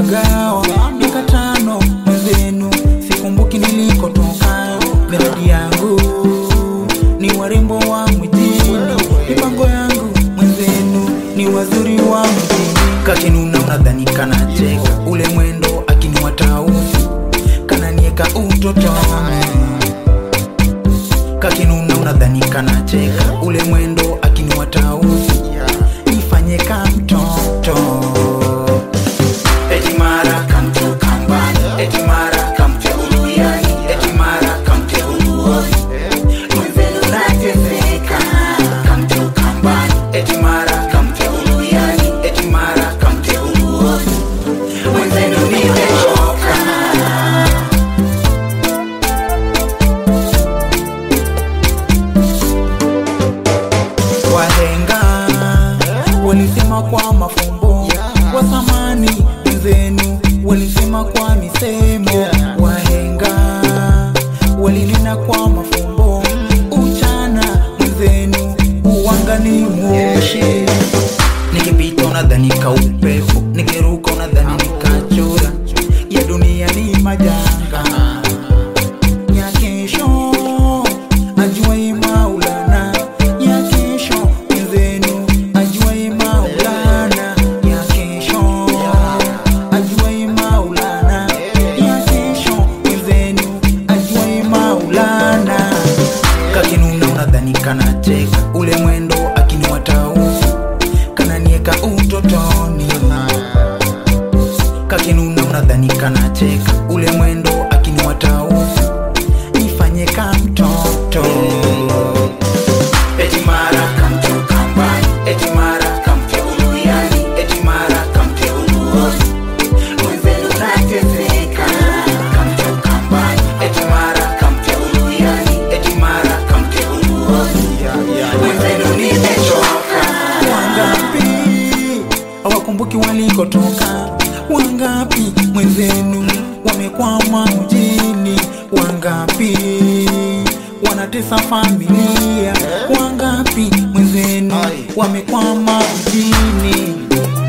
nimepagawa miaka tano mwenzenu, sikumbuki nilikotoka. Miradi yangu ni warembo wa mjini, mipango yangu mwenzenu ni wazuri wa mjini. Kakinuna unadhani kanacheka, ule mwendo akiniwa tausi kananieka utotoni. Kakinuna unadhani kanacheka, ule mwendo akiniwa tausi nifanye ka mtoto eti mara kamtu kambani eti mara kamtu uluyani eti mara kamtu uluosi mwenzenu nateseka kamtu kambani eti mara kamtu uluyani eti mara kamtu uluosi mwenzenu nimechoka Wahenga walisema kwa mafumbo, wa zamani wenzenu walisema kwa misemo. Wahenga walinena kwa mafumbo, uchana mwenzenu uwanga ni moshi. Nikipita unadhani kaupepo, nikiruka unadhani nikachura. Ya dunia ni majanga ya kesho ajuai Maulana, ya kesho mwenzenu ajuai Maulana, ya kesho ajuai Maulana, ya kesho mwenzenu ajuai Maulana. Kakinuna unadhani kanacheka, ule mwendo akiniwa tausi kananieka utotoni kakinuna unadhani kanacheka ule mwendo akiniwa tausi nifanye ka mtoto eti mara kamte ukambani eti mara kamte uluyani eti mara kamte uluosi mwenzenu nateseka kamte ukambani eti mara kamte uluyani eti mara kamte uluosi mwenzenu nimechoka wangapi hawakumbuki walikotoka wangapi mwenzenu wamekwama mjini wangapi wanatesa familia wangapi mwenzenu wamekwama mjini